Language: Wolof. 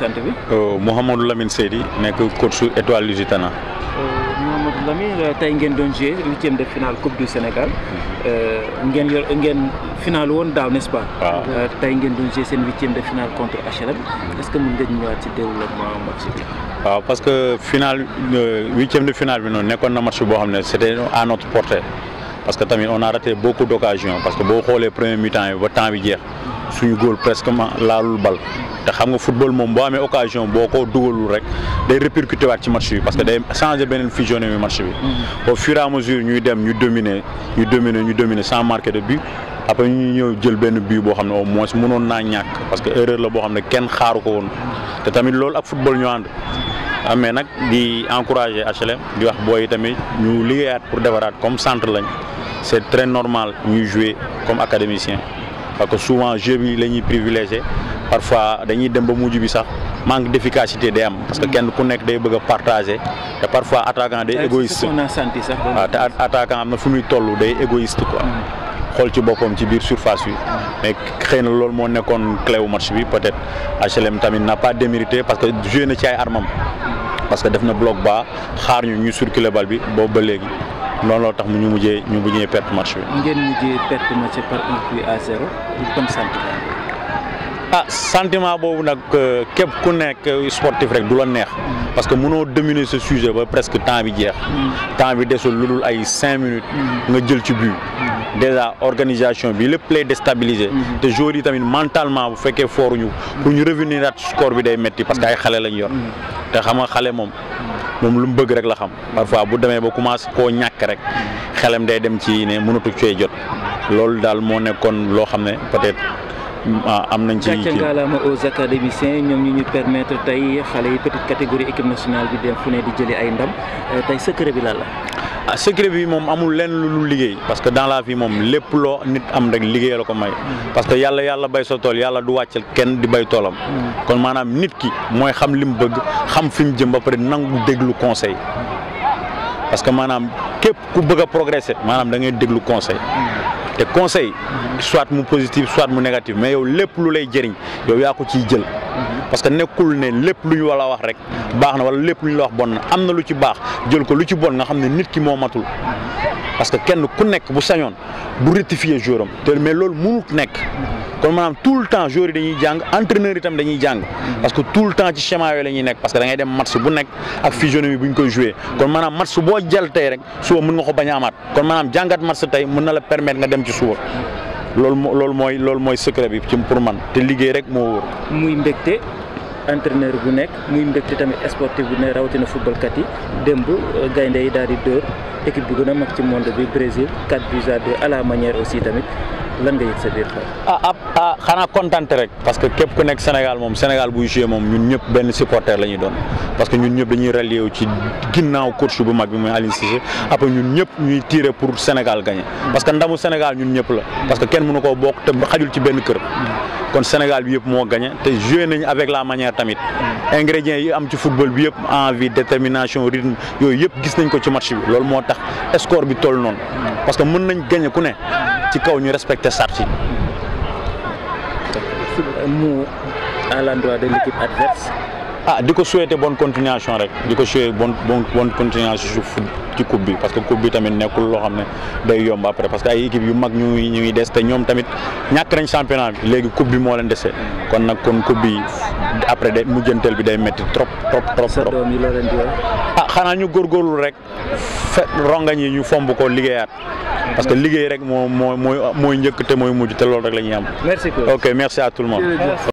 sant bi. Mouhamadou Lamine Seydi nekk coach su Étoile Lusitana. Mouhamadou Lamine tey ngeen doon joué huitième de finale Coupe du Sénégal ngeen yor ngeen final woon daaw n'est-ce pas. waaw tey ngeen doon joué seen huitième de finale contre HLM est-ce que mën nga ñëwaat ci développement match bi. waaw parce que final huitième de finale bi noonu nekkoon na match boo xam ne c'était à notre portée parce que tamit on a raté beaucoup d'occasions parce que boo xoolee premier mi-temps yi ba temps bi jeex suñu góol presque ma laalul bal te xam nga football moom boo amee occasion boo ko dugalul rek day répercuté waat ci match bi parce que day changer beneen physionomie match bi. au fur et à mesure ñuy dem ñu dominer ñu dominer ñu dominer sans marquer de but après ñu ñëw jël benn but boo xam ne au moins mënoon naa ñàkk parce que erreur la boo xam ne kenn xaaru ko woon te tamit loolu ak football ñu ànd. ah mais nag di encourager HLM di wax booy tamit ñu liggéeyaat pour defaraat comme centre lañ c'est très normal ñuy jouer comme académicien parce que souvent jeu bi la ñuy privilégié parfois dañuy dem ba mujj bi sax manque d'efficacité day am parce que kenn ku nekk day bëgg a partager te parfois attaquant day égoïste on a senti sax. waaw te attaquant am na fu muy toll day égoïste quoi xool ci boppam ci biir surface bi mais xëy na loolu moo nekkoon clé wu match bi peut-être HLM tamit n'a pas démérité parce que joué na ci ay armam parce que def na bloc bas xaar ñu ñu circuler bal bi boobu ba léegi loolu loo tax mu ñu mujjee ñu mujjee perte match bi. ngeen mujjee perte match par un but à zéro comme sentiment. ah sentiment boobu nag képp ku nekk sportif rek du la neex. parce que mënoo dominer ce sujet ba presque temps bi jeex. temps bi desul lu dul ay cinq minutes. nga jël ci but. déjà organisation bi lépp lay déstabiliser. te joueurs yi tamit mentalement bu fekkee fooruñu pour ñu revenir at score bi day metti parce que ay xale lañ yor. te xam nga xale moom moom lu mu bëgg rek la xam parfois bu demee ba commencé koo ñàkk rek xelam day dem ci ne mënatu cee jot loolu daal moo nekkoon loo xam ne peut-être am nañ ci. gàcce ngalaama aux académiciens ñoom ñu ñu permettre tey xale yi petite catégorie équipe nationale bi dem fu ne di jëli ay ndam tey secret bi lan la. ah secret bi moom amul lenn lu liggéey parce que dans la vie moom lépp loo nit am rek liggéey la ko may. parce que yàlla yàlla bay sa tool yàlla du wàccal kenn di bay toolam. kon maanaam nit ki mooy xam li mu bëgg xam fi mu jëm ba pare nangu déglu conseil. parce que maanaam képp ku bëgg a progresser maanaam da ngay déglu conseil. te conseil soit mu positif soit mu négatif mais yow lépp lu lay jëriñ yow yaa ko ciy jël. parce que nekkul ne lépp lu ñu wala wax rek baax na wala lépp lu ñu la wax bon na am na lu ci baax jël ko lu ci bon nga xam ne nit ki moo matul parce que kenn ku nekk bu sañoon du rectifier jouram te mais loolu mënut nekk kon maanaam tout le temps joueurs yi dañuy jàng entraîneurs yi tam dañuy jàng parce que tout le temps ci schéma yooyu la ñuy nekk parce que da ngay dem match bu nekk ak physionomie bu ñu koy jouer kon maanaam match boo jël tey rek suba mën nga ko bañ a amaat kon maanaam jàngat match tey mën na la permettre nga dem ci suba loolu moo loolu mooy loolu mooy secret bi ci pour man te liggéey rek moo wóor. muy mbégte entraîneur bu nekk muy mbégte tamit sportif bu ne rawatina football kat yi démb gaynde yi daal di dóor équipe bi gën a mag ci monde bi Brésil 4 buts à 2 à la manière aussi tamit lan nga yëg sa biir xel. ah ah ah xanaa kontante rek parce que képp ku nekk Sénégal moom Sénégal buy joué moom ñun ñëpp benn supporter la ñuy doon parce que ñun ñëpp dañuy rallier wu ci ginnaaw coach bu mag bi muy Aliou Cissé après ñun ñëpp ñuy tirer pour Sénégal gagner parce que ndamu Sénégal ñun ñëpp la parce que kenn mënu koo bokk te xajul ci benn kër. kon Sénégal bi yëpp moo gagné te joué nañu avec la manière tamit ingrédients yi am ci football bi yëpp envie détermination rythme yooyu yëpp gis nañ ko ci match bi loolu moo tax score bi toll noonu parce que mën nañ gagné ku ne ci kaw ñu respecté sart yi. mu à l'endroit de l'équipe adverse. ah di ko souhaiter bonne continuation rek di ko souhaiter bonne bonne continuation ci coupe bi parce que coupe bi tamit nekkul loo xam ne day yomb après parce que ay équipe yu mag ñu ngi ñu ngi des te ñoom tamit ñàkk nañ championnat bi léegi coupe bi moo leen dese kon nag kon coupe bi après day mujjanteel bi day métti trop trop trop sa trop. doom yi loo leen di wax. ah xanaa ñu góorgóorlu rek fe rongañ yi ñu fomb ko liggéeyaat parce que liggéey rek moo moo mooy mooy njëkk te mooy mujj te loolu rek la ñuy am. merci beaucoup. ok merci à tout le monde.